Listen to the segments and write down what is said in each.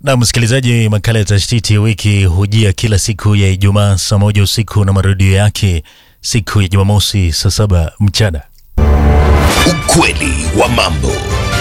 Na msikilizaji, makala ya tashtiti ya wiki hujia kila siku ya Ijumaa saa moja usiku na marudio yake siku ya Jumamosi saa saba mchana. Ukweli wa mambo.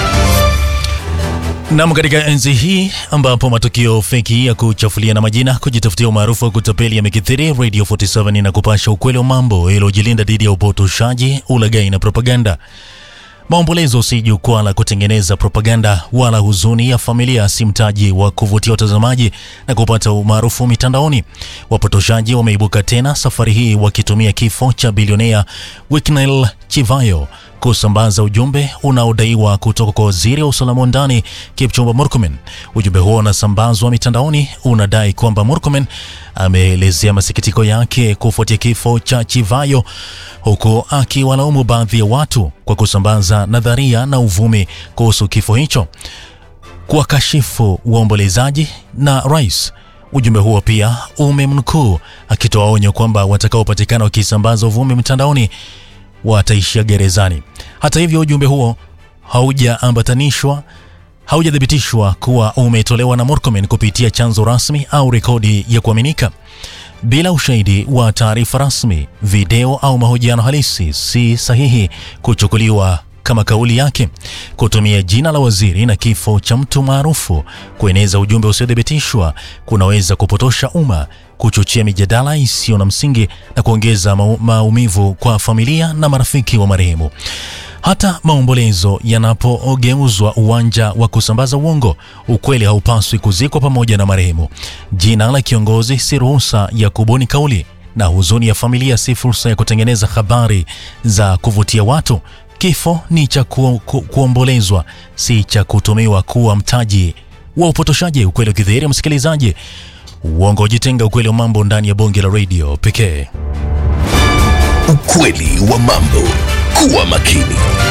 Nam, katika enzi hii ambapo matukio feki ya kuchafulia na majina, kujitafutia umaarufu wa kutapeli yamekithiri, Radio 47 na kupasha ukweli wa mambo iliyojilinda dhidi ya upotoshaji, ulaghai na propaganda. Maombolezo si jukwaa la kutengeneza propaganda wala huzuni ya familia si mtaji wa kuvutia watazamaji na kupata umaarufu mitandaoni. Wapotoshaji wameibuka tena safari hii wakitumia kifo cha bilionea Wicknell Chivayo kusambaza ujumbe unaodaiwa kutoka kwa waziri wa usalama wa ndani Kipchumba Murkomen. Ujumbe huo unasambazwa mitandaoni unadai kwamba Murkomen ameelezea masikitiko yake kufuatia kifo cha Chivayo, huku akiwalaumu baadhi ya watu kwa kusambaza nadharia na uvumi kuhusu kifo hicho, kuwakashifu waombolezaji na rais. Ujumbe huo pia umemnukuu akitoa onyo kwamba watakaopatikana wakisambaza uvumi mtandaoni wataishia gerezani. Hata hivyo, ujumbe huo haujaambatanishwa haujathibitishwa kuwa umetolewa na Murkomen kupitia chanzo rasmi au rekodi ya kuaminika. Bila ushahidi wa taarifa rasmi, video au mahojiano halisi, si sahihi kuchukuliwa kama kauli yake. Kutumia jina la waziri na kifo cha mtu maarufu kueneza ujumbe usiothibitishwa kunaweza kupotosha umma, kuchochea mijadala isiyo na msingi na kuongeza mau- maumivu kwa familia na marafiki wa marehemu. Hata maombolezo yanapogeuzwa uwanja wa kusambaza uongo, ukweli haupaswi kuzikwa pamoja na marehemu. Jina la kiongozi si ruhusa ya kubuni kauli, na huzuni ya familia si fursa ya kutengeneza habari za kuvutia watu. Kifo ni cha ku, ku, kuombolezwa, si cha kutumiwa kuwa mtaji wa upotoshaji. Ukweli ukidhihiri, msikilizaji, uongo ujitenga. Ukweli wa mambo ndani ya bonge la radio pekee. Ukweli wa mambo. Kuwa makini.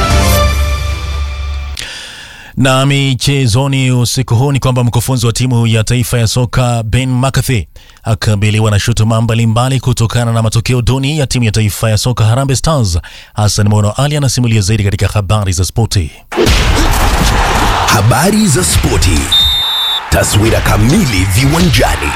Na michezoni usiku huu ni kwamba mkufunzi wa timu ya taifa ya soka Ben McCarthy akabiliwa na shutuma mbalimbali kutokana na matokeo duni ya timu ya taifa ya soka Harambee Stars. Hassan Mono Ali anasimulia zaidi katika habari za spoti. Habari za spoti. Taswira kamili viwanjani.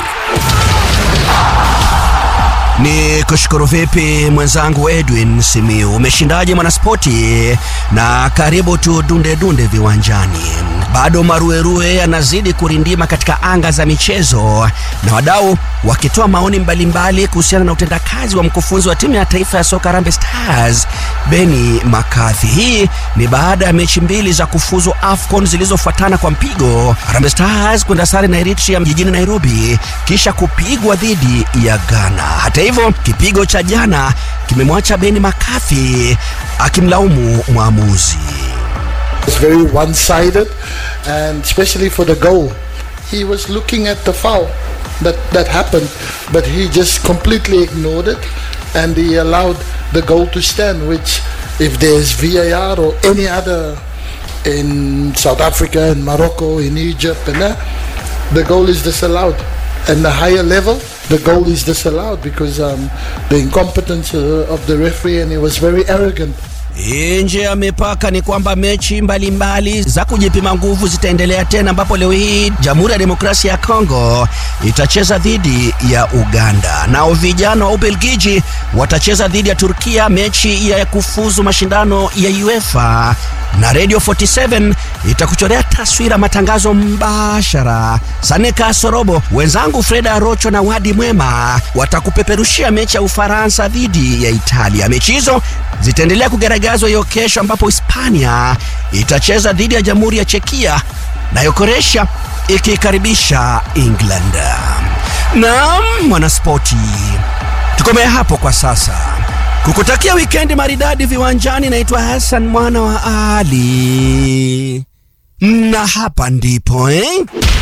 Ni kushukuru vipi mwenzangu Edwin Simiu, umeshindaje mwanaspoti? Na karibu tu dunde dunde viwanjani. Bado maruerue yanazidi kurindima katika anga za michezo na wadau wakitoa maoni mbalimbali kuhusiana na utendakazi wa mkufunzi wa timu ya taifa ya soka Harambee Stars Benny McCarthy. Hii ni baada ya mechi mbili za kufuzu AFCON zilizofuatana kwa mpigo, Harambee Stars kwenda sare na Eritrea jijini Nairobi kisha kupigwa dhidi ya Ghana. Hata hivyo, kipigo cha jana kimemwacha Benny McCarthy akimlaumu mwamuzi. was very one-sided, and especially for the goal, he was looking at the foul that that happened, but he just completely ignored it, and he allowed the goal to stand. Which, if there's VAR or any other in South Africa, in Morocco, in Egypt, and that, the goal is disallowed. And the higher level, the goal is disallowed because um, the incompetence uh, of the referee, and he was very arrogant. Nje ya mipaka ni kwamba mechi mbalimbali mbali za kujipima nguvu zitaendelea tena, ambapo leo hii Jamhuri ya Demokrasia ya Kongo itacheza dhidi ya Uganda, nao vijana wa Ubelgiji watacheza dhidi ya Turkia mechi ya kufuzu mashindano ya UEFA, na Radio 47 itakuchorea taswira matangazo mbashara. Saneka Sorobo, wenzangu Freda Rocho na Wadi Mwema watakupeperushia mechi ya Ufaransa dhidi ya Italia. Mechi hizo zitaendelea kugaragazwa hiyo kesho, ambapo Hispania itacheza dhidi ya Jamhuri ya Chekia nayo Kroatia ikikaribisha England. Naam, mwanaspoti, tukomee hapo kwa sasa. Kukutakia wikendi maridadi viwanjani, naitwa Hassan mwana wa Ali, na hapa ndipo eh?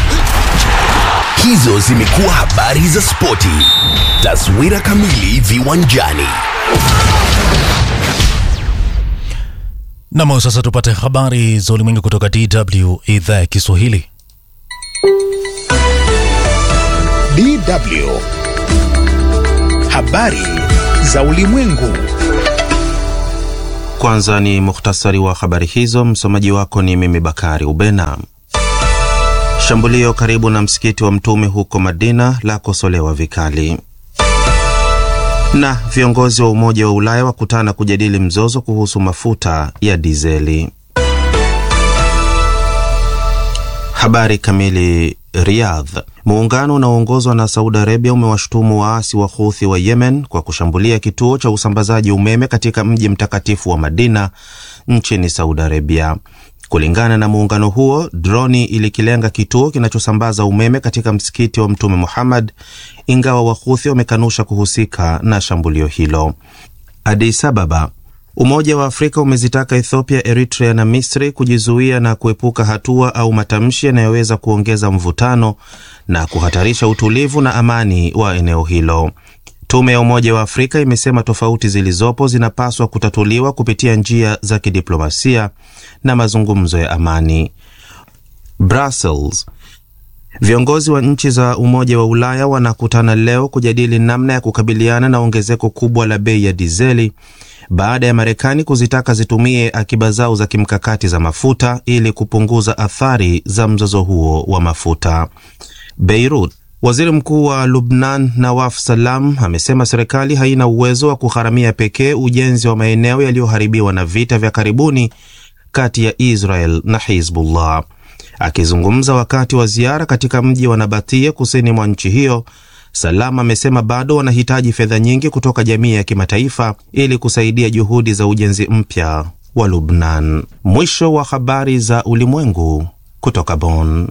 Hizo zimekuwa habari za spoti. Taswira kamili viwanjani. Nam, sasa tupate habari za ulimwengu kutoka DW idhaa ya Kiswahili. DW. Habari za ulimwengu. Kwanza ni muhtasari wa habari hizo. Msomaji wako ni mimi Bakari Ubena. Shambulio karibu na msikiti wa Mtume huko Madina lakosolewa vikali. Na viongozi wa Umoja wa Ulaya wakutana kujadili mzozo kuhusu mafuta ya dizeli. Habari kamili. Riyadh. Muungano unaoongozwa na Saudi Arabia umewashutumu waasi wa Houthi wa Yemen kwa kushambulia kituo cha usambazaji umeme katika mji mtakatifu wa Madina nchini Saudi Arabia. Kulingana na muungano huo, droni ilikilenga kituo kinachosambaza umeme katika msikiti wa Mtume Muhammad, ingawa Wahuthi wamekanusha kuhusika na shambulio hilo. Addis Ababa. Umoja wa Afrika umezitaka Ethiopia, Eritrea na Misri kujizuia na kuepuka hatua au matamshi yanayoweza kuongeza mvutano na kuhatarisha utulivu na amani wa eneo hilo. Tume ya Umoja wa Afrika imesema tofauti zilizopo zinapaswa kutatuliwa kupitia njia za kidiplomasia na mazungumzo ya amani. Brussels. Viongozi wa nchi za Umoja wa Ulaya wanakutana leo kujadili namna ya kukabiliana na ongezeko kubwa la bei ya dizeli baada ya Marekani kuzitaka zitumie akiba zao za kimkakati za mafuta ili kupunguza athari za mzozo huo wa mafuta. Beirut. Waziri Mkuu wa Lubnan Nawaf Salam amesema serikali haina uwezo wa kugharamia pekee ujenzi wa maeneo yaliyoharibiwa na vita vya karibuni kati ya Israel na Hizbullah. Akizungumza wakati wa ziara katika mji wa Nabatia kusini mwa nchi hiyo, Salam amesema bado wanahitaji fedha nyingi kutoka jamii ya kimataifa ili kusaidia juhudi za ujenzi mpya wa Lubnan. Mwisho wa habari za ulimwengu kutoka Bonn.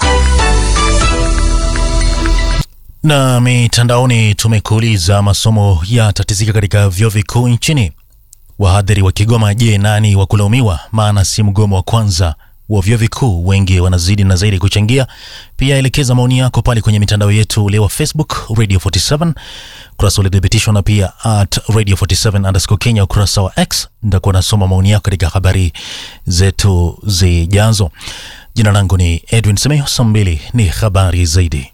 Na mitandaoni tumekuuliza, masomo yatatizika katika vyuo vikuu nchini. Wahadhiri wa Kigoma, je, nani wa kulaumiwa? Maana si mgomo wa kwanza wa vyuo vikuu, wengi wanazidi na zaidi kuchangia. Pia elekeza maoni yako pale kwenye mitandao yetu leo, Facebook Radio 47 ukurasa ulithibitishwa, na pia at Radio 47 underscore Kenya ukurasa wa X. Nitakuwa nasoma maoni yako katika habari zetu zijazo. Jina langu ni Edwin Semeyo. Saa mbili ni habari zaidi.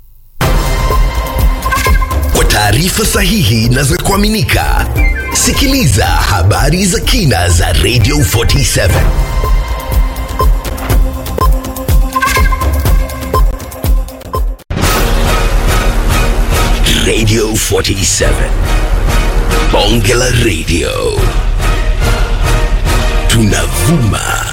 Kwa taarifa sahihi na za kuaminika, sikiliza habari za kina za Radio 47. Radio 47. Bonge la Radio. Tunavuma